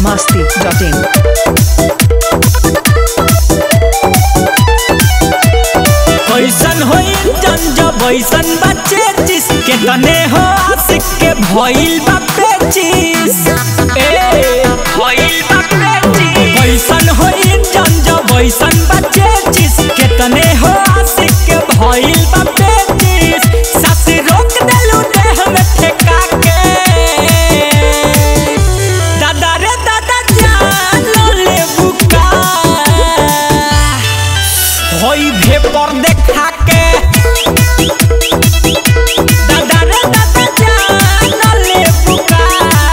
masti.in. कैसन होई जन जब ऐसन बच्चे जिसके तने हो आशिक के भइल बा पेचिस ए भइल बा पेचिस कैसन होई जन जब ऐसन बच्चे जिसके तने हो आशिक के भइल बा पेचिस सास रोक देलू देह में ठेका के दादा रे दादा जान ले बुका होई भेपर देखा के दादा रे दादा जान ले बुका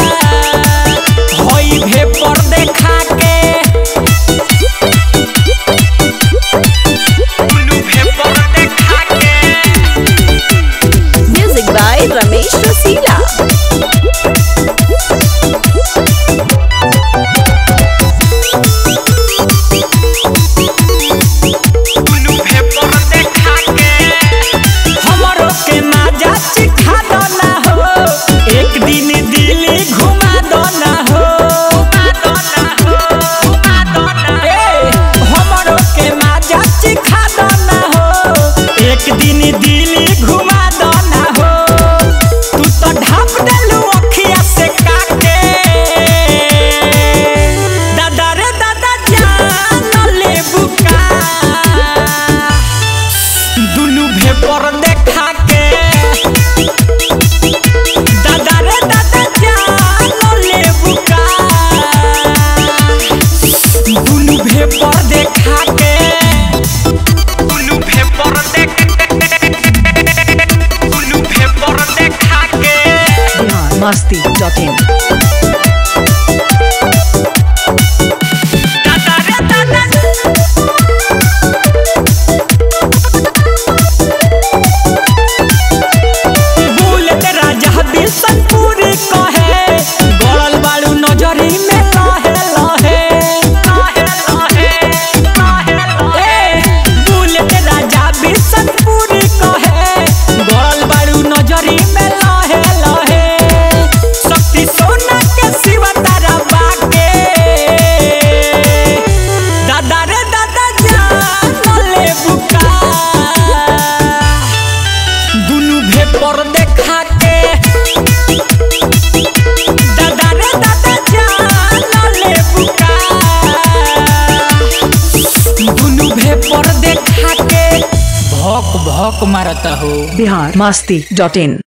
होई भेपर देखा के उल्लू भेपर देखा के Music by Ramesh Rasila. उल्लू भेपर देखा के हमरो के माजा सिखा दो ना हो एक दिन दिल्ली घुमा दो ना हो घुमा दो ना हो घुमा दो ना ए हमरो के माजा सिखा दो ना हो एक दिन दिल्ली घुमा दो ना हो तू तो ढाप देलू अखिया से काके दादा रे दादा जान ले बुका दुनु भेपर देखा के दादा रे दादा जान ले बुका दुनु भेपर देखा के दुनु भेपर देख दुनु भेपर देखा के Bihar masti.in. दादा रे दादा बुलेट राजा बिशनपुर कहे गड़ल बाड़ू नजरी में लहे लहे लहे लहे लहे लहे बुलेट राजा बिशनपुर कहे गड़ल बाड़ू नजरी में लहे लहे शक्ति सोना के शिव तारा बाके दादा रे दादा जान ले बुका दुनु भेपर देखा के दादा रे दादा जान ले बुका दुनु भेपर देखा के भौक भौक मारता हो Bihar masti.in.